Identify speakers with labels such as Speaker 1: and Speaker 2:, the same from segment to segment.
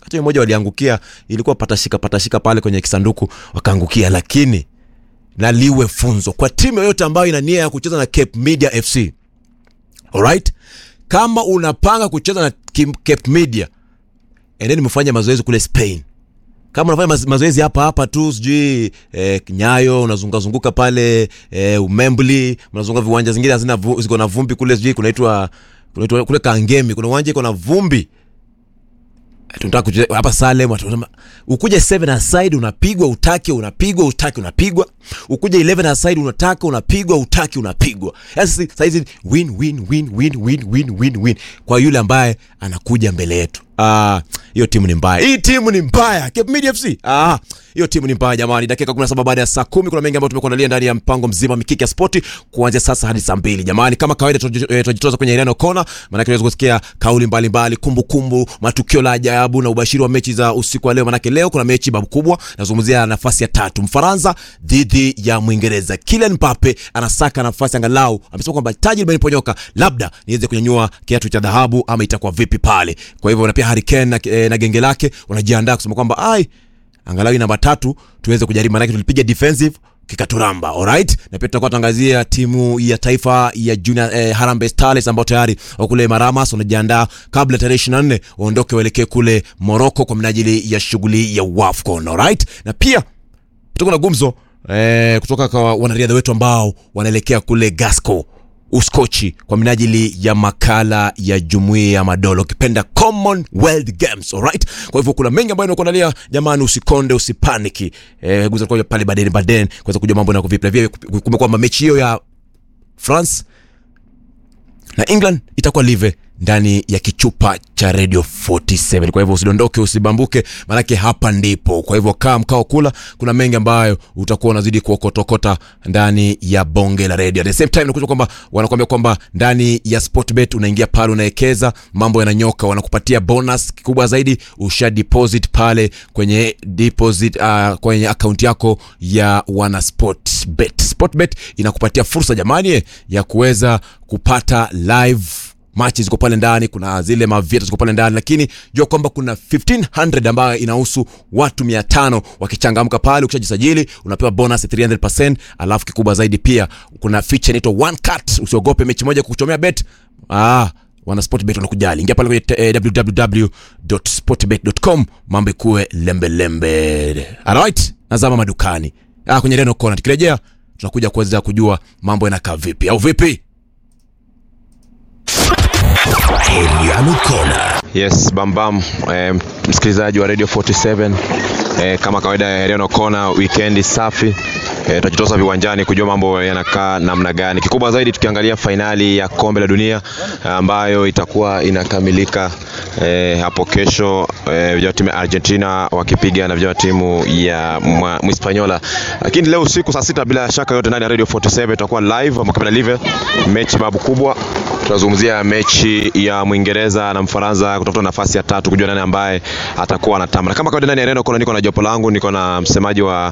Speaker 1: hata mmoja waliangukia ilikuwa patashika patashika pale kwenye kisanduku wakaangukia lakini na liwe funzo kwa timu yoyote ambayo ina nia ya kucheza na Cape Media FC alright kama unapanga kucheza na Kim- Cape Media endeni mfanye mazoezi kule Spain kama unafanya mazo- mazoezi hapa hapa tu sijui eh, nyayo unazungazunguka pale eh, umembli mnazunguka viwanja zingine hazina vu- ziko na vumbi kule sijui kunaitwa kunaitwa kule kangemi kuna uwanja iko na vumbi Eh, tunataka kucheza hapa Salem watu wanasema, ukuje 7 aside unapigwa utake unapigwa utake unapigwa ukuje 11 aside unataka unapigwa utake unapigwa yani sisi saizi win win win win win win win win kwa yule ambaye anakuja mbele yetu ah hiyo timu ni mbaya hii timu ni mbaya Cape Media FC ah hiyo timu ni mbaya jamani dakika 17 baada ya saa 10 kuna mengi ambayo tumekuandalia ndani ya mpango mzima wa mikiki ya spoti kuanzia sasa hadi saa 2 jamani kama kawaida tunaji- eh, tunajitoza kwenye Ireno Kona maana tunaweza kusikia kauli mbalimbali kumbukumbu matukio la ajabu na ubashiri wa mechi za usiku wa leo maana leo kuna mechi babu kubwa nazungumzia nafasi ya tatu Mfaransa dhidi ya Mwingereza Kylian Mbappe anasaka nafasi angalau amesema kwamba taji limeniponyoka labda niweze kunyanyua kiatu cha dhahabu ama itakuwa vipi pale kwa hivyo na pia Harry Kane na, eh, na genge lake wanajiandaa kusema kwamba ai angalau hii namba tatu tuweze kujaribu manake tulipiga defensive kikaturamba alright na pia tutakuwa tuangazia timu ya taifa ya junior eh, Harambee Starlets ambao tayari wako kule Maramas wanajiandaa kabla tarehe 24 waondoke waelekee kule Morocco kwa minajili ya shughuli ya WAFCON alright na pia tutakuwa na gumzo eh, kutoka kwa wanariadha wetu ambao wanaelekea kule Glasgow Uskochi kwa minajili ya makala ya jumuiya ya madola ukipenda Commonwealth Games alright. Kwa hivyo kuna mengi ambayo nimekuandalia jamani, usikonde usipaniki, eh, guza kwa pale baden baden kuweza kujua mambo yanakuwa vipi. Na vile kumbe kwamba mechi hiyo ya France na England itakuwa live ndani ya kichupa cha Radio 47. Kwa hivyo usidondoke, usibambuke, maanake hapa ndipo. Kwa hivyo kaa mkao kula, kuna mengi ambayo utakuwa unazidi kuokotokota ndani ya bonge la radio. At the same time nakuja kwamba wanakuambia kwamba ndani ya Sportbet unaingia pale, unaekeza, mambo yananyoka, wanakupatia bonus kikubwa zaidi, usha deposit pale kwenye deposit uh, kwenye akaunti yako ya wana Sportbet. Sportbet inakupatia fursa jamani eh, ya kuweza kupata live machi ziko pale ndani kuna zile mavieta ziko pale ndani lakini jua kwamba kuna 1500 ambayo inahusu watu 500 wakichangamka pale ukishajisajili unapewa bonus ya 300% alafu kikubwa zaidi pia kuna feature inaitwa one cut usiogope mechi moja kukuchomea bet ah wana sportbet wanakujali ingia pale kwenye eh, www.sportbet.com mambo ikuwe lembelembe alright nazama madukani ah, kwenye reno kona tukirejea tunakuja kuweza kujua mambo yanakaa vipi au vipi
Speaker 2: Heriano Kona.
Speaker 3: Yes, bambam eh, msikilizaji wa Radio 47 eh, kama kawaida ya Heriano Kona, weekend safi eh, tutajitosa viwanjani kujua mambo yanakaa namna gani. Kikubwa zaidi tukiangalia fainali ya kombe la dunia ambayo itakuwa inakamilika eh, hapo kesho eh, vijana wa timu ya Argentina wakipiga na vijana wa timu ya Mwa- Mhispaniola, lakini leo usiku saa sita bila shaka yote ndani ya Radio 47 itakuwa live ama kamera live, mechi babu kubwa tunazungumzia mechi ya Mwingereza na Mfaransa kutafuta nafasi ya tatu, kujua nani ambaye atakuwa anatamba. Na kama kawaida ndani ya Reno kuna niko na jopo langu, niko na msemaji wa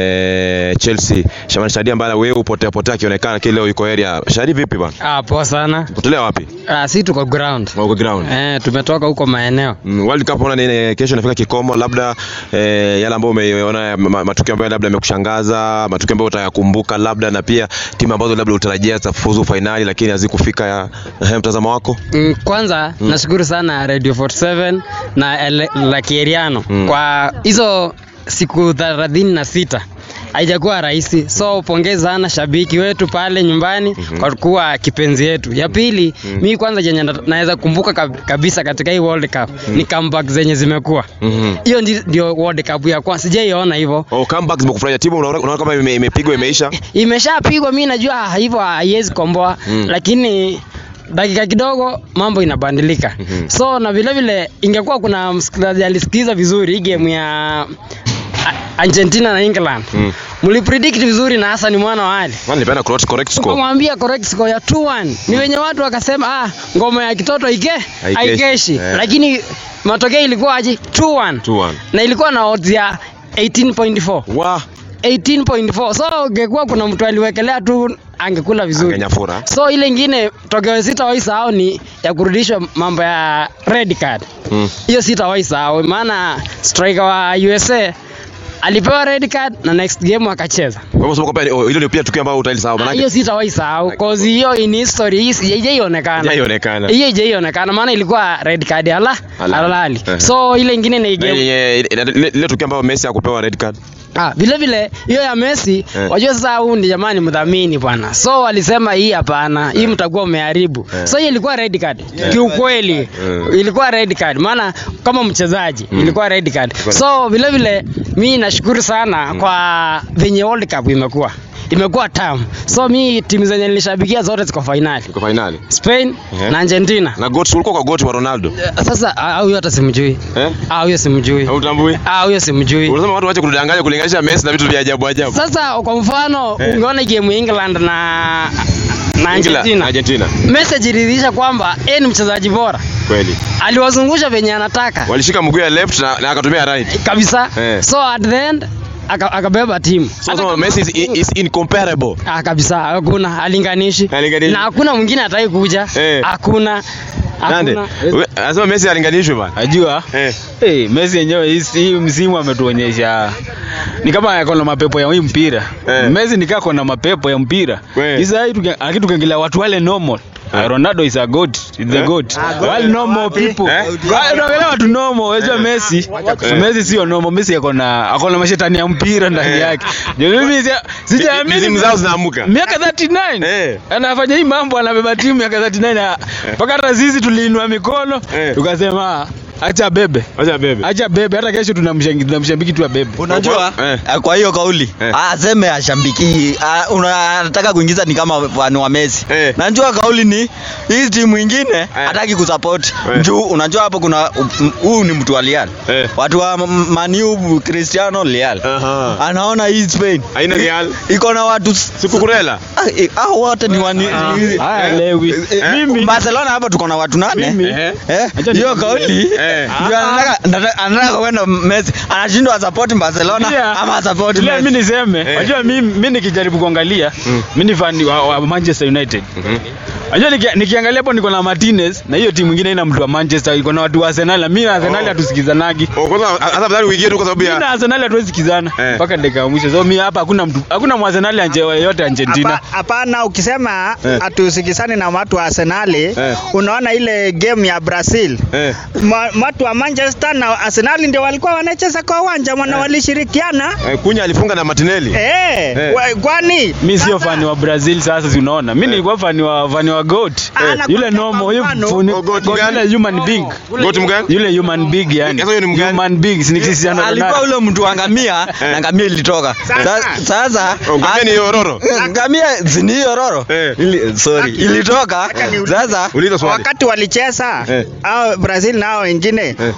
Speaker 3: eh, Chelsea Shamani Shadi ambaye wewe upotea potea akionekana, lakini leo yuko area. Shadi, vipi bana?
Speaker 4: Ah, poa sana.
Speaker 3: Potelea wapi?
Speaker 4: Ah, si tuko ground.
Speaker 3: Uko ground.
Speaker 4: Eh, tumetoka huko maeneo.
Speaker 3: Mm, World Cup unaona nini kesho inafika kikomo, labda eh, yale ambayo umeona ma- matukio ambayo labda yamekushangaza, matukio ambayo utayakumbuka labda, na pia timu ambazo labda utarajia zitafuzu fainali lakini hazikufika. ya eh, mtazamo wako?
Speaker 4: Mm, kwanza nashukuru sana Radio 47 na ele- la Kieriano
Speaker 3: Mm.
Speaker 4: kwa hizo siku thelathini na sita haijakuwa rahisi, so pongezi sana shabiki wetu pale nyumbani kwa kuwa kipenzi yetu. Ya pili mi kwanza chenye na- naweza kumbuka kab- kabisa katika hii World Cup ni comeback zenye zimekuwa
Speaker 3: Mhm.
Speaker 4: hiyo ndi- ndio World Cup ya kwanza, sijaiona hivyo
Speaker 3: Oh, comeback zimekufurahisha timu unaona unaona kama ime- imepigwa imeisha?
Speaker 4: imeshapigwa mi najua ah, hivyo haiwezi komboa
Speaker 3: Mm.
Speaker 4: lakini dakika kidogo mambo inabadilika
Speaker 3: Mhm.
Speaker 4: so na vile vile ingekuwa kuna msikilizaji alisikiza vizuri hii game ya A- argentina na england
Speaker 3: Mm.
Speaker 4: mlipredict vizuri na hasa ni mwana wa ali
Speaker 3: Maana nilipenda correct correct score.
Speaker 4: ukamwambia correct score ya 2-1 ni wenye watu wakasema ah, ngoma ya kitoto ike
Speaker 3: Haikeshi.
Speaker 4: haikeshi
Speaker 3: Eh.
Speaker 4: lakini matokeo ilikuwa aje 2-1
Speaker 3: 2-1.
Speaker 4: na ilikuwa na odds ya 18.4
Speaker 3: Wa
Speaker 4: 18.4 so ungekuwa kuna mtu aliwekelea tu angekula vizuri
Speaker 3: Kenyafura.
Speaker 4: so ile ingine tokeo sita waisahau ni ya kurudishwa mambo ya red card
Speaker 3: Mm.
Speaker 4: hiyo sitawahi sahau maana striker wa USA alipewa red card na next game akacheza
Speaker 3: Kwa hivyo sema kwamba oh, hilo ndio pia tukio ambalo utalisahau
Speaker 4: Ah,
Speaker 3: maana
Speaker 4: hiyo sitawahi sahau cause hiyo in history hii si- haijaionekana
Speaker 3: haionekana.
Speaker 4: hiyo haijaionekana maana ilikuwa red card ala
Speaker 3: Halali.
Speaker 4: halali
Speaker 3: Eh.
Speaker 4: so ile ingine ni game
Speaker 3: Ile tukio ambalo Messi hakupewa red card.
Speaker 4: Ah, vile vile hiyo ya Messi
Speaker 3: Eh.
Speaker 4: wajua sasa huu ni jamani mdhamini bwana. So walisema hii hapana, hii mtakuwa mmeharibu. So hiyo ilikuwa red card. Kiukweli
Speaker 3: Eh.
Speaker 4: ilikuwa red card maana kama mchezaji ilikuwa red card. So vile vile mimi nashukuru sana kwa venye World Cup imekuwa. Imekuwa tamu. So mi timu zenye nilishabikia zote ziko finali.
Speaker 3: Kwa finali.
Speaker 4: Spain
Speaker 3: Eh.
Speaker 4: na Argentina.
Speaker 3: Na goat ulikuwa kwa goat wa Ronaldo.
Speaker 4: Eh, Sasa ah, huyo hata simjui.
Speaker 3: Eh?
Speaker 4: Ah, huyo simjui.
Speaker 3: Hautambui?
Speaker 4: Ah, huyo simjui.
Speaker 3: Unasema watu waache kudanganya kulinganisha Messi na vitu vya ajabu ajabu.
Speaker 4: Sasa kwa mfano
Speaker 3: Eh.
Speaker 4: ungeona game ya England na na
Speaker 3: Ingila-
Speaker 4: Argentina.
Speaker 3: Argentina.
Speaker 4: Message iliridhisha kwamba yeye ni mchezaji bora.
Speaker 3: Kweli.
Speaker 4: Aliwazungusha venye anataka
Speaker 3: Walishika mguu ya left na, na akatumia right.
Speaker 4: kabisa.
Speaker 3: Eh.
Speaker 4: So at the end aka- akabeba timu.
Speaker 3: So so Messi is, is incomparable.
Speaker 4: Ah, kabisa hakuna alinganishi.
Speaker 3: Halinganishi.
Speaker 4: Na hakuna mwingine atai kuja.
Speaker 3: Eh.
Speaker 4: Hakuna.
Speaker 3: Nande.
Speaker 4: Hakuna.
Speaker 3: We- Anasema Messi alinganishwe bana.
Speaker 5: Najua
Speaker 3: Eh.
Speaker 5: hey, Messi yenyewe hii hii msimu ametuonyesha ni kama yako na mapepo ya hii mpira
Speaker 3: Eh.
Speaker 5: Messi ni kama na mapepo ya mpira
Speaker 3: Kweli.
Speaker 5: Sasa hii tuki- lakini tukiangalia watu wale normal
Speaker 3: Eh.
Speaker 5: Ronaldo is a god is the
Speaker 3: Eh.
Speaker 5: god wale normal people
Speaker 3: Eh.
Speaker 5: Wale tunaangalia watu normal unajua Messi Messi sio normal Messi yako na ako na mashetani ya mpira ndani
Speaker 3: Eh.
Speaker 5: yake ndio mimi sija- sijaamini
Speaker 3: Mizimu zao zinaamuka.
Speaker 5: miaka 39
Speaker 3: Eh.
Speaker 5: anafanya hii mambo anabeba timu miaka 39 na- mpaka hata sisi tuliinua mikono
Speaker 3: Eh.
Speaker 5: tukasema acha bebe
Speaker 3: Acha bebe.
Speaker 5: acha bebe hata kesho tunamshangi- tunamshambiki tu abebe
Speaker 6: Unajua
Speaker 3: Eh.
Speaker 6: eh. kwa hiyo kauli
Speaker 3: Eh.
Speaker 6: aseme ashambiki ah, una- anataka kuingiza ni kama fani wa Messi.
Speaker 3: Eh.
Speaker 6: Najua kauli ni hii timu ingine hataki kusupport
Speaker 3: Eh.
Speaker 6: juu unajua hapo kuna um, huu ni mtu wa Real.
Speaker 3: Eh.
Speaker 6: Watu wa M- Man U Cristiano Real.
Speaker 3: Aha.
Speaker 6: Anaona hii Spain
Speaker 3: Haina Real.
Speaker 6: iko na watu s-
Speaker 3: Sikukurela.
Speaker 6: ah, eh, hao wote ni wani
Speaker 5: haya lewi
Speaker 6: mimi Barcelona hapa tuko na watu nane.
Speaker 5: Mimi.
Speaker 6: Eh,
Speaker 5: Acha
Speaker 6: hiyo
Speaker 5: ni-
Speaker 6: kauli
Speaker 3: Eh.
Speaker 6: ndio anataka anataka- anataka kwenda Messi anashindwa support Barcelona
Speaker 5: Pia-
Speaker 6: ama support
Speaker 5: pia
Speaker 6: Messi.
Speaker 5: mimi niseme
Speaker 3: Eh.
Speaker 5: unajua mimi mimi nikijaribu kuangalia
Speaker 3: Mm.
Speaker 5: mimi ni fan wa, wa Manchester United Unajua niki, nikiangalia hapo niko na Martinez na hiyo timu nyingine ina mtu wa Manchester iko na watu wa Arsenal na mimi na Arsenal
Speaker 3: Oh.
Speaker 5: hatusikizanagi
Speaker 3: Oh, kwanza hata badala uingie tu kwa sababu
Speaker 5: mimi na
Speaker 3: ya
Speaker 5: Arsenal hatuwezi sikizana
Speaker 3: Eh.
Speaker 5: mpaka dakika ya mwisho so mimi hapa hakuna mtu hakuna Arsenal anje yote Argentina
Speaker 7: Hapa- Hapana, ukisema
Speaker 3: Eh.
Speaker 7: hatusikizani na watu wa Arsenali
Speaker 3: Eh.
Speaker 7: unaona ile game ya Brazil
Speaker 3: eh.
Speaker 7: Ma- watu wa Manchester na Arsenal ndio walikuwa wanacheza kwa uwanja mwana walishirikiana
Speaker 3: Eh, Kunya alifunga na Martinelli.
Speaker 7: eh,
Speaker 3: Eh.
Speaker 7: wa- kwani
Speaker 5: mimi sio
Speaker 7: Sasa-
Speaker 5: fani wa Brazil sasa si unaona mimi nilikuwa fani wa fani wa goat
Speaker 7: Ah,
Speaker 5: Eh,
Speaker 7: nakwambia
Speaker 5: yule normal
Speaker 7: kwa
Speaker 5: yule
Speaker 7: mfano-
Speaker 5: funi-
Speaker 3: Oh, goat
Speaker 5: goat
Speaker 3: gani?
Speaker 5: yule human being
Speaker 3: Goat mgani?
Speaker 5: yule human being yani
Speaker 3: Sasa huyo ni mgani?
Speaker 5: human being si ni Cristiano
Speaker 6: alikuwa
Speaker 5: Ronaldo
Speaker 6: ule mtu wa ngamia na ngamia ilitoka
Speaker 7: Sasa-
Speaker 6: Sa- sasa
Speaker 3: Oh, ngamia ni ororo.
Speaker 6: Eh, ngamia si ni hiyo roro
Speaker 3: Eh.
Speaker 6: Ili- sorry ilitoka
Speaker 7: Acha niulize.
Speaker 6: sasa
Speaker 3: Uliza swali.
Speaker 7: wakati walicheza
Speaker 3: Eh.
Speaker 7: au Brazil na hao wengine
Speaker 3: Eh.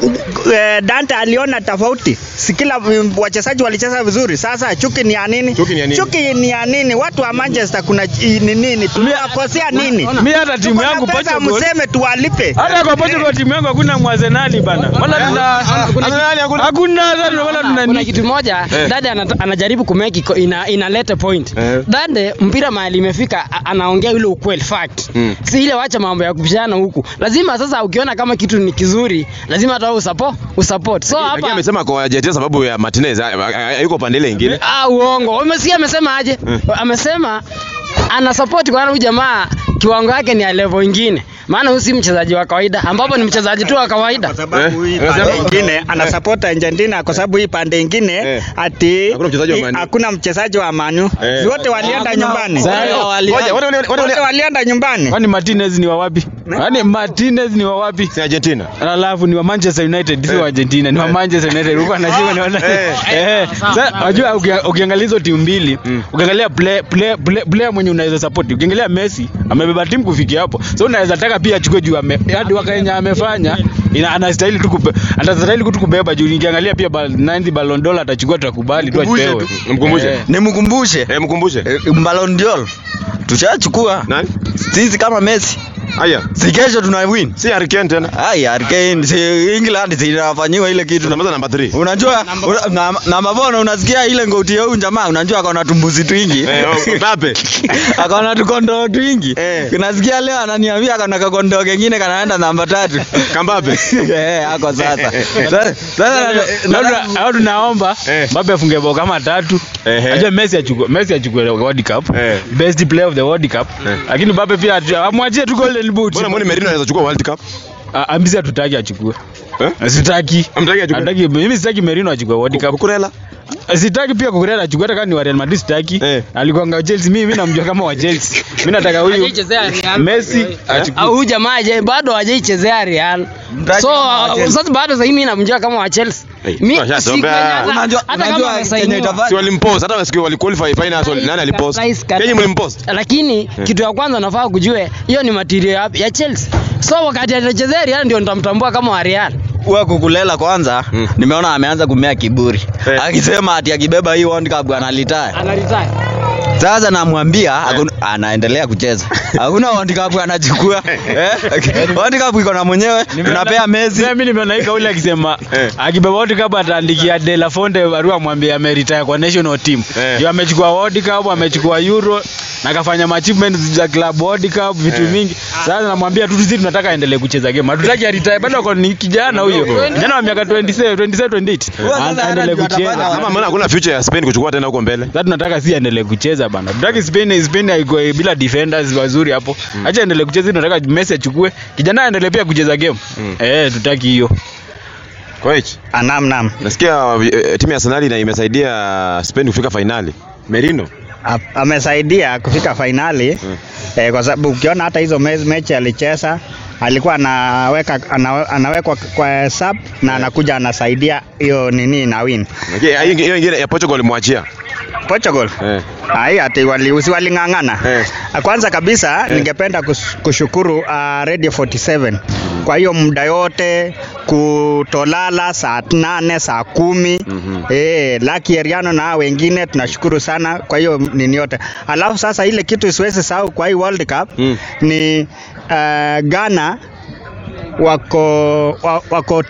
Speaker 7: eh, Dante aliona tofauti, si kila mm, wachezaji walicheza vizuri. Sasa chuki ni ya nini?
Speaker 3: Chuki ni ya nini?
Speaker 7: Chuki ni ya nini? Watu wa Manchester kuna chi- ni nini? Tunawakosea nini?
Speaker 5: mimi hata timu
Speaker 7: Tuko na
Speaker 5: yangu
Speaker 7: pesa,
Speaker 5: Portugal
Speaker 7: mseme tuwalipe.
Speaker 5: hata kwa Portugal timu yangu hakuna Mwazenali bana wala tuna
Speaker 3: Arsenali hakuna.
Speaker 5: hakuna hata wala tuna
Speaker 4: kuna
Speaker 5: ni
Speaker 4: kitu moja
Speaker 3: Eh.
Speaker 4: dade anata- anajaribu kumeki iko- ina, inaleta point
Speaker 3: Eh.
Speaker 4: dade mpira mahali imefika a- anaongea ile ukweli fact
Speaker 3: Mm.
Speaker 4: si ile wacha mambo ya kupishana huku lazima sasa ukiona kama kitu ni kizuri lazima hata wewe usapo usupport so
Speaker 3: Lakini
Speaker 4: hapa
Speaker 3: amesema kwa Argentina sababu ya Martinez ha- ha- hayuko pande ile ingine.
Speaker 4: ah uongo umesikia amesema aje
Speaker 3: Mm.
Speaker 4: amesema ana support kwa huyu jamaa kiwango yake ni ya level ingine maana huyu si mchezaji wa kawaida ambapo ni mchezaji tu wa kawaida
Speaker 7: Kwa sababu
Speaker 3: Eh,
Speaker 7: hii
Speaker 3: unasema-
Speaker 7: pande ingine ana support Argentina kwa sababu hii pande ingine
Speaker 3: Eh.
Speaker 7: ati
Speaker 3: Hakuna mchezaji wa
Speaker 7: i-
Speaker 3: Man U.
Speaker 7: hakuna mchezaji wa Manu.
Speaker 3: Eh.
Speaker 7: Wote walienda nyumbani.
Speaker 5: Sasa-
Speaker 3: Ngoja, wale- wale- wale-
Speaker 7: Wote
Speaker 3: wale-
Speaker 7: walienda nyumbani.
Speaker 5: kwani Martinez ni wa wapi yaani Martinez ni wa wapi
Speaker 3: Si Argentina.
Speaker 5: alafu ni wa Manchester United si wa Argentina ni wa Manchester United huko anashika ni wa
Speaker 3: Eh.
Speaker 5: eh sasa unajua ukia- ukiangalia hizo timu mbili
Speaker 3: Mm.
Speaker 5: ukiangalia play play play player mwenye unaweza support ukiangalia Messi amebeba timu kufikia hapo so unaweza taka pia achukue juu ame hadi wakenya amefanya ina anastahili tu kupe anastahili tu kubeba juu nikiangalia pia bal, 90 Ballon d'Or atachukua tutakubali tu
Speaker 6: Mkumbushe
Speaker 5: apewe
Speaker 6: tu.
Speaker 3: Mkumbushe.
Speaker 5: Eh.
Speaker 6: nimkumbushe
Speaker 3: Eh, mkumbushe.
Speaker 6: eh, Ballon d'Or tushachukua
Speaker 3: Nani?
Speaker 6: sisi kama Messi
Speaker 3: Haya.
Speaker 6: Si kesho tuna win.
Speaker 3: Si Harry Kane tena.
Speaker 6: Ai, Hurricane si England zinafanyiwa ile kitu.
Speaker 3: Tunamaliza namba 3.
Speaker 6: Unajua una- na- namba bona unasikia ile ngoti ya huyu jamaa unajua akona tumbuzi twingi.
Speaker 3: Eh, oh, Mbappe.
Speaker 6: akona tukondoo twingi.
Speaker 3: Eh.
Speaker 6: Unasikia leo ananiambia akona kakondoo kengine kanaenda namba tatu.
Speaker 3: Kambappe.
Speaker 6: Eh, ako sasa. Sasa sasa na- na-
Speaker 5: au tunaomba
Speaker 3: Eh.
Speaker 5: Mbappe afunge bao kama tatu
Speaker 3: Ehe.
Speaker 5: ajua Messi achukue Messi achukue World Cup
Speaker 3: Eh.
Speaker 5: best player of the World Cup
Speaker 3: Eh.
Speaker 5: lakini Mbappe pia atu- amwachie tu golden boot
Speaker 3: Mbona muone Merino anaweza chukua World Cup?
Speaker 5: Ah, ambisi hatutaki achukue
Speaker 3: Eh?
Speaker 5: sitaki
Speaker 3: Hamtaki achukue?
Speaker 5: Hataki- mimi sitaki Merino achukue World Cup
Speaker 3: Kukurela.
Speaker 5: sitaki pia kukurela achukue hata kama ni wa Real Madrid sitaki
Speaker 3: Eh.
Speaker 5: alikuwa nga Chelsea mimi mimi namjua kama wa Chelsea mimi nataka huyu
Speaker 4: Hajaichezea Real.
Speaker 5: Messi
Speaker 4: Ah,
Speaker 5: achukue
Speaker 4: huyu jamaa haja- bado hajaichezea Real.
Speaker 6: Mtaki
Speaker 4: So
Speaker 6: kama wa Chelsea.
Speaker 4: sasa bado sasa mimi namjua kama wa Chelsea.
Speaker 3: Hey,
Speaker 4: Mi-
Speaker 3: tunasha-
Speaker 4: si-
Speaker 3: tuombea.
Speaker 4: hata-
Speaker 6: Unajua-
Speaker 4: hata kama
Speaker 6: unajua
Speaker 4: amesainiwa.
Speaker 6: Kenya itafanya-
Speaker 3: Si walimpost hata wasikia waliqualify finals wali- nani alipost?
Speaker 4: Surprise cut.
Speaker 3: Kenya mlimpost.
Speaker 4: lakini kitu ya kwanza nafaa kujue hiyo ni material ya, ya Chelsea. So wakati atachezea Real ndio nitamtambua kama wa Real.
Speaker 6: Huwa kukulela kwanza
Speaker 3: Mm.
Speaker 6: nimeona ameanza kumea kiburi
Speaker 3: Eh.
Speaker 6: akisema ati akibeba hii World Cup analitaya.
Speaker 4: Anaretire.
Speaker 6: Sasa namwambia hakuna- anaendelea kucheza, hakuna World Cup anachukua eh? World Cup iko na mwenyewe, tunapea Messi.
Speaker 5: Mimi nimeona hii kauli akisema
Speaker 3: Eh.
Speaker 5: akibeba World Cup ataandikia De La Fonte barua amwambie ameretire kwa national team.
Speaker 3: Eh.
Speaker 5: Ndio amechukua World Cup, amechukua Euro na akafanya achievement za club World Cup vitu
Speaker 3: Eh.
Speaker 5: mingi. Sasa namwambia tu sisi tunataka aendelee kucheza game. Hatutaki aretire bado ako ni kijana huyo. Kijana wa miaka 27, 27, 28.
Speaker 6: Huyo sasa
Speaker 5: Aendelee
Speaker 6: hata ndio
Speaker 5: kucheza.
Speaker 6: atafanya
Speaker 3: Kama mbona hakuna future ya Spain kuchukua tena huko mbele?
Speaker 5: Sasa tunataka si aendelee kucheza bana. Tutaki Spain Spain haiko bila defenders wazuri hapo. Acha aendelee kucheza, tunataka Messi achukue. Kijana aendelee pia kucheza game.
Speaker 3: Mm.
Speaker 5: Eh, tutaki hiyo.
Speaker 3: Coach,
Speaker 7: Ah, Naam, naam.
Speaker 3: nasikia eh, timu ya Arsenal ina imesaidia Spain kufika finali. Merino.
Speaker 7: A- amesaidia kufika fainali
Speaker 3: Mm.
Speaker 7: eh, kwa sababu ukiona hata hizo me- mechi alicheza alikuwa anaweka ana, anawekwa kwa sub na anakuja anasaidia hiyo nini na win
Speaker 3: Okay, hiyo hiyo ingine ya Portugal walimwachia.
Speaker 7: Portugal
Speaker 3: Eh.
Speaker 7: ai ati wali, usi waling'ang'ana
Speaker 3: Eh.
Speaker 7: kwanza kabisa
Speaker 3: Eh.
Speaker 7: ningependa kus- kushukuru uh, Radio 47 kwa hiyo muda yote kutolala saa nane saa kumi
Speaker 3: Mhm.
Speaker 7: eh, Lucky Eriano na hao wengine tunashukuru sana kwa hiyo nini yote alafu sasa ile kitu siwezi sahau kwa hii World Cup
Speaker 3: Mm.
Speaker 7: ni uh, Ghana wako wa, wako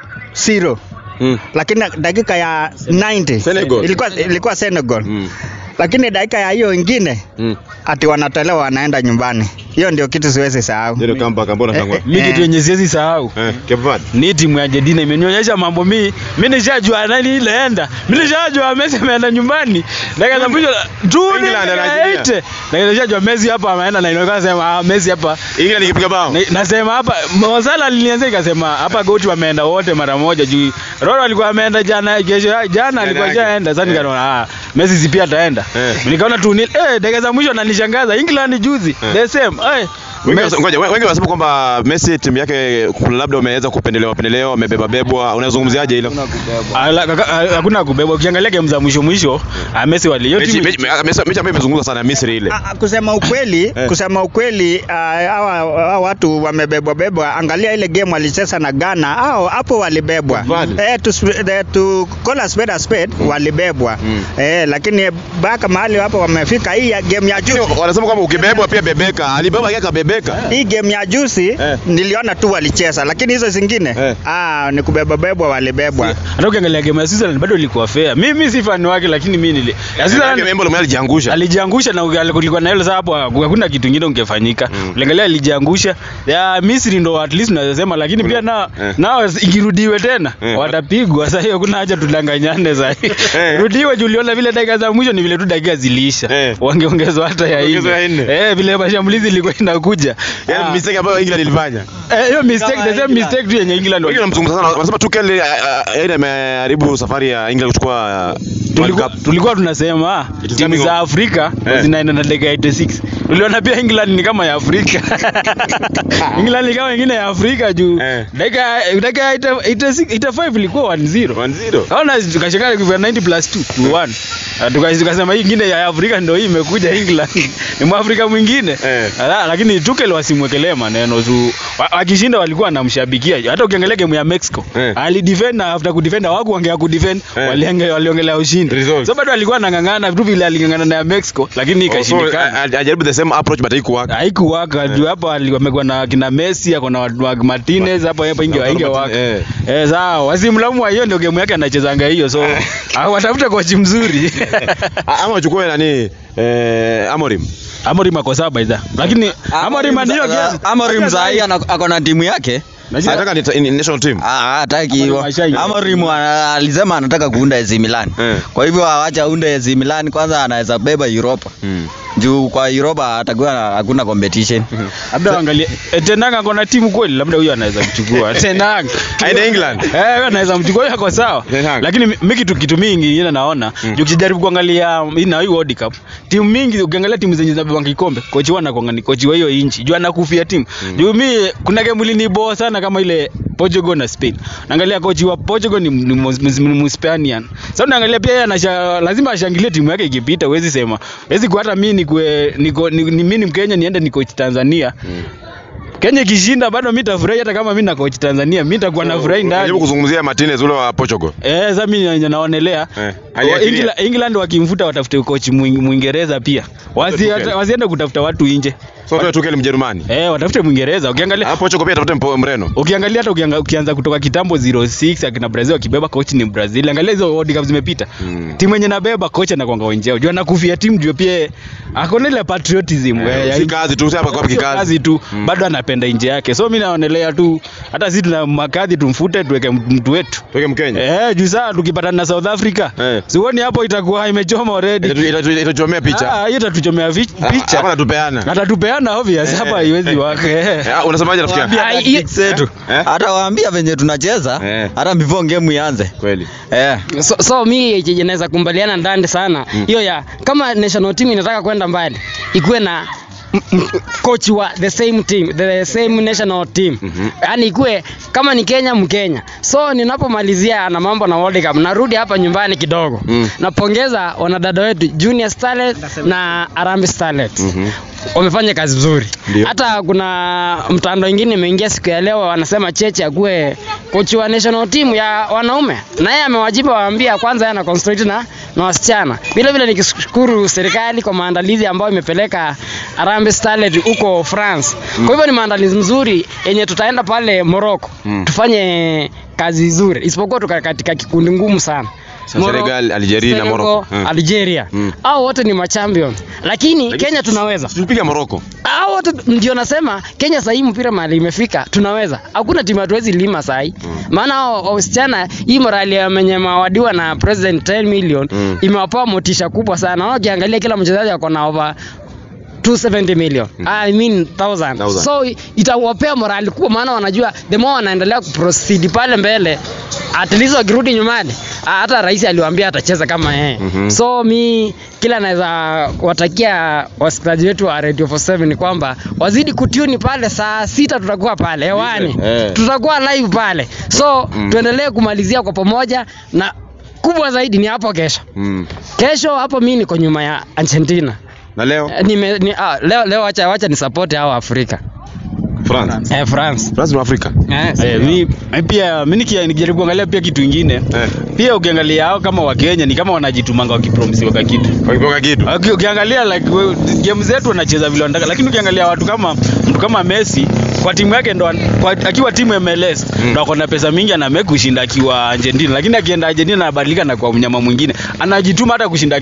Speaker 7: 2-0
Speaker 3: Mm.
Speaker 7: lakini dakika ya 90
Speaker 3: Senegal.
Speaker 7: ilikuwa, ilikuwa Senegal
Speaker 3: Mm.
Speaker 7: lakini dakika ya hiyo ingine
Speaker 3: Mm.
Speaker 7: ati wanatolewa wanaenda nyumbani. Hiyo ndio kitu siwezi sahau.
Speaker 3: Ndio kamba kambona
Speaker 7: Eh,
Speaker 3: tangwa.
Speaker 7: eh,
Speaker 5: Mimi kitu yenye siwezi sahau.
Speaker 3: Eh, Cape Verde.
Speaker 5: ni timu ya Argentina imenionyesha mambo mi mi nishajua nani ilaenda mi nishajua Messi ameenda nyumbani dakika za mwisho tu ni
Speaker 3: England
Speaker 5: dakika
Speaker 3: anajilia.
Speaker 5: 80 na nishajua Messi hapa ameenda na inaonekana sema ah, Messi hapa
Speaker 3: England ikipiga bao.
Speaker 5: Na- nasema hapa Mosala alinianza ikasema hapa goti wameenda wote mara moja juu Roro alikuwa ameenda jana kesho jana alikuwa
Speaker 3: yake.
Speaker 5: shaenda sasa
Speaker 3: Eh.
Speaker 5: nikaona ah Messi si pia ataenda
Speaker 3: Eh.
Speaker 5: nikaona tu ni eh dakika za mwisho ananishangaza England juzi
Speaker 3: Eh.
Speaker 5: the same eh
Speaker 3: Wengi
Speaker 5: Messi-
Speaker 3: wasa- ngoja, wengi wanasema kwamba Messi timu yake kuna labda umeweza kupendelewa pendelewa, amebeba bebwa. Unazungumziaje hilo?
Speaker 5: Ala- kaka- ah, hakuna kubebwa ukiangalia game za mwisho mwisho ah, Messi wali hiyo
Speaker 3: Mechi
Speaker 5: timu
Speaker 3: mechi- me- mechi ambayo imezungumzwa sana Misri ile.
Speaker 7: Ah, ah, kusema ukweli
Speaker 3: Eh.
Speaker 7: kusema ukweli ah, hawa hawa watu wamebebwa bebwa. Angalia ile game walicheza na Ghana, hao hapo walibebwa.
Speaker 3: Vale.
Speaker 7: Eh, to, sp- eh, to call a spade a spade walibebwa.
Speaker 3: Mm.
Speaker 7: Eh, lakini baka mahali hapo wamefika hii ya game ya juzi.
Speaker 3: Wanasema kwamba ukibebwa pia bebeka. Alibeba yake akabebeka.
Speaker 7: Hii game ya juzi
Speaker 3: Eh.
Speaker 7: niliona tu walicheza, lakini hizo zingine
Speaker 3: Eh.
Speaker 7: ah, ni kubebwa bebwa walibebwa.
Speaker 5: hata ukiangalia game ya Switzerland bado ilikuwa fair mimi si fan wake lakini mimi nili ya
Speaker 3: Yake
Speaker 5: Switzerland
Speaker 3: Membo Lomel alijiangusha.
Speaker 5: alijiangusha na uki- kulikuwa na hilo sasa hapo hakuna kitu kingine ungefanyika
Speaker 3: Mm.
Speaker 5: ukiangalia alijiangusha ya Misri ndo at least naweza sema lakini pia na
Speaker 3: Eh.
Speaker 5: nao ikirudiwe tena
Speaker 3: Eh.
Speaker 5: watapigwa sasa hiyo kuna haja tudanganyane sasa
Speaker 3: Eh.
Speaker 5: rudiwe juu uliona vile dakika za mwisho ni vile tu dakika zilisha
Speaker 3: Eh.
Speaker 5: wangeongezwa hata ya
Speaker 3: Ongezwa ya
Speaker 5: nne
Speaker 3: nne.
Speaker 5: eh vile mashambulizi ilikuwa inakuja
Speaker 3: Yaani
Speaker 5: Ah.
Speaker 3: mistake ambayo England ilifanya.
Speaker 5: Eh, hiyo mistake
Speaker 6: Kama
Speaker 5: the same
Speaker 6: England.
Speaker 5: mistake tu yenye England
Speaker 3: Wengi wanamzungumza sana. Wanasema Tuchel eh, eh, yaani ameharibu safari ya England kuchukua eh, World
Speaker 5: tulikuwa,
Speaker 3: Cup.
Speaker 5: tulikuwa tunasema
Speaker 3: It is
Speaker 5: timu
Speaker 3: coming
Speaker 5: za
Speaker 3: on.
Speaker 5: Afrika
Speaker 3: Eh.
Speaker 5: zinaenda na dakika 86. Tuliona pia England ni kama ya Afrika. England ni kama ingine ya Afrika juu
Speaker 3: Eh.
Speaker 5: dakika dakika 86 85 ilikuwa 1-0.
Speaker 3: 1-0.
Speaker 5: Kaona tukashangaa kwa 90 plus 2 to 1. Na tuka- Tukasema hii ingine ya Afrika ndio hii imekuja England. Ni Mwafrika mwingine.
Speaker 3: Eh.
Speaker 5: Ala, Lakini Tuchel wasimwekelee maneno tu. Wa- Wakishinda walikuwa wanamshabikia. Hata ukiangalia game ya Mexico,
Speaker 3: Eh.
Speaker 5: alidefend na after kudefend hawaku wangea kudefend,
Speaker 3: Eh.
Speaker 5: waliange- waliongelea ushindi.
Speaker 3: Results.
Speaker 5: So bado alikuwa anang'ang'ana tu vile aling'ang'ana na ya Mexico lakini
Speaker 3: Oh, so,
Speaker 5: ikashindikana.
Speaker 3: a- a- ajaribu the same approach but haikuwaka
Speaker 5: haikuwaka juu hapa ali- wamekuwa na kina Messi ako na wa- wa Martinez hapo hapo inge
Speaker 3: Na
Speaker 5: inge
Speaker 3: Martinez,
Speaker 5: waka
Speaker 3: eh.
Speaker 5: eh sawa wasimlamu hiyo ndio game yake anachezanga hiyo so ah, watafuta kochi mzuri
Speaker 3: A- ama wachukue nani eh, Amorim
Speaker 5: Amorim ako saba idha lakini Amorim ndio game
Speaker 6: Amorim sahi ana- ako na timu yake
Speaker 3: nataka ni ni national team
Speaker 6: Ah, hataki hivyo.
Speaker 5: Amorim
Speaker 6: Amorim ana- alisema anataka kuunda AC Milan.
Speaker 3: Eh.
Speaker 6: Kwa hivyo awacha aunde AC Milan kwanza anaweza beba Europa. Juu kwa Europa atakuwa na- hakuna competition.
Speaker 5: labda angalie eh, Tenanga ako na timu kweli labda huyo anaweza mchukua Tenanga
Speaker 3: aende England
Speaker 5: Eh, wewe anaweza mchukua huyo ako sawa.
Speaker 3: Ten Hag.
Speaker 5: Lakini mi- mi kitu kitu mingi ile naona mm. ukijaribu kuangalia hii na hii World Cup, timu mingi ukiangalia timu zenye zinabeba kikombe, kochi wana kwa ngani kochi wa hiyo inchi, juu anakufia timu. Juu mi kuna game iliniboa sana kama ile Portugal na Spain. Naangalia kochi wa Portugal ni ni Mus- Mus- ni Muspanian. Sasa unaangalia pia yeye anasha lazima ashangilie timu yake ikipita, huwezi sema. Huwezi kwa hata mimi nikue niko ni, ni mimi ni Mkenya niende ni coach Tanzania. Kenya ikishinda bado mimi nitafurahi hata kama mimi na coach Tanzania, mimi nitakuwa nafurahi ndani.
Speaker 3: Unajaribu kuzungumzia Martinez ule wa Portugal
Speaker 5: Eh, sasa mimi nyenye naonelea
Speaker 3: Eh,
Speaker 5: Wa-
Speaker 3: aliachilia.
Speaker 5: England, England wakimfuta watafute coach Mwing- Mwingereza pia. Wasi,
Speaker 3: Tuchel.
Speaker 5: wasiende kutafuta watu nje.
Speaker 3: so tuwe Tuchel Mjerumani
Speaker 5: Eh, watafute Mwingereza. Ukiangalia
Speaker 3: Ah, Portugal pia tafute mpo- Mreno
Speaker 5: ukiangalia hata ukianga, ukianza kutoka kitambo 06 akina Brazil wakibeba coach ni Brazil. Angalia hizo World Cup zimepita.
Speaker 3: Mm.
Speaker 5: Timu yenye nabeba coach anakuanga wenjeo. Jua anakufia timu jua pia akona ile patriotism.
Speaker 3: Eh,
Speaker 5: eh,
Speaker 3: si
Speaker 5: ya-
Speaker 3: kazi tu, si hapa kwa
Speaker 5: Sio
Speaker 3: kikazi.
Speaker 5: kazi tu bado anapenda nje yake. So mimi naonelea tu hata sisi tuna makadhi tumfute tuweke mtu wetu.
Speaker 3: tuweke Mkenya
Speaker 5: Eh, juu saa tukipatana na South Africa.
Speaker 3: Eh.
Speaker 5: Sioni hapo itakuwa imechoma already.
Speaker 3: Itatu- itatu- itatuchomea picha
Speaker 5: Ah, hiyo itatuchomea vi-
Speaker 3: Ah,
Speaker 5: picha.
Speaker 3: hapa natupeana
Speaker 5: Atatupeana obvious hapa haiwezi wake.
Speaker 3: Eh, ah, unasemaje rafiki yangu
Speaker 6: Waambia
Speaker 4: Ah, hiyo-
Speaker 6: tactics zetu.
Speaker 3: Eh?
Speaker 6: Hata waambia venye tunacheza
Speaker 3: Eh.
Speaker 6: hata before game ianze.
Speaker 3: kweli
Speaker 6: Eh.
Speaker 4: so, so mi chenye naweza kumbaliana ndani sana hiyo ya kama national team inataka kwenda mbali ikuwe na m- m- coach wa the same team the same national team yaani ikuwe kama ni Kenya Mkenya so ninapomalizia na mambo na World Cup narudi hapa nyumbani kidogo
Speaker 3: Mm.
Speaker 4: napongeza wanadada wetu Junior Starlet na Harambee Starlet wamefanya kazi nzuri
Speaker 3: Ndio.
Speaker 4: hata kuna mtandao ingine imeingia siku ya leo wanasema Cheche akuwe kochi wa national team ya wanaume na yeye amewajibu waambia kwanza yeye ana concentrate na na wasichana vile vile nikishukuru serikali kwa maandalizi ambayo imepeleka Harambee Starlet huko France kwa hivyo ni maandalizi mzuri yenye tutaenda pale Morocco tufanye kazi nzuri isipokuwa tuka katika kikundi ngumu sana
Speaker 3: Sa-
Speaker 4: Moro-
Speaker 3: Senegal, Algeria na
Speaker 4: Senegal,
Speaker 3: Morocco. Mm.
Speaker 4: Algeria
Speaker 3: Mm.
Speaker 4: hao wote ni machampions lakini Kenya tunaweza
Speaker 3: tulipiga Morocco
Speaker 4: hao wote ndio nasema Kenya sahii mpira mahali imefika tunaweza hakuna timu hatuwezi lima sahii maana hao wasichana hii morali ya menye mawadiwa na president 10 million
Speaker 3: Mm.
Speaker 4: imewapa motisha kubwa sana Wao ukiangalia kila mchezaji ako na over 270 million I mean 1000
Speaker 3: Thousand.
Speaker 4: so itawapea morali kubwa maana wanajua the more wanaendelea kuproceed pale mbele at least wakirudi nyumbani ah, hata rais aliwaambia atacheza kama yeye
Speaker 3: Mhm.
Speaker 4: so mi kila naweza watakia wasikilizaji wetu wa Radio 47 ni kwamba wazidi kutuni pale saa sita tutakuwa pale hewani
Speaker 3: Eh.
Speaker 4: tutakuwa live pale so tuendelee kumalizia kwa pamoja na kubwa zaidi ni hapo kesho
Speaker 3: mm.
Speaker 4: kesho hapo mi niko nyuma ya Argentina
Speaker 3: na leo
Speaker 4: Eh, nime, ni, ah, leo leo wacha wacha ni support hao Afrika
Speaker 3: France
Speaker 4: eh, France
Speaker 3: France ni Afrika
Speaker 4: eh,
Speaker 5: Eh, mi mi pia mi nikia- nikijaribu kuangalia pia kitu ingine
Speaker 3: eh
Speaker 5: pia ukiangalia hao kama Wakenya ni kama wanajitumanga wakipromisiwa ka kitu
Speaker 3: wakipoka kitu
Speaker 5: Uki- ukiangalia like we- game zetu wanacheza vile wanataka lakini ukiangalia watu kama mtu kama Messi kwa timu yake ndo an- kwa, akiwa timu MLS ndo ako na pesa mingi ana make kushinda akiwa Argentina lakini akienda Argentina anabadilika na kwa mnyama mwingine anajituma hata kushinda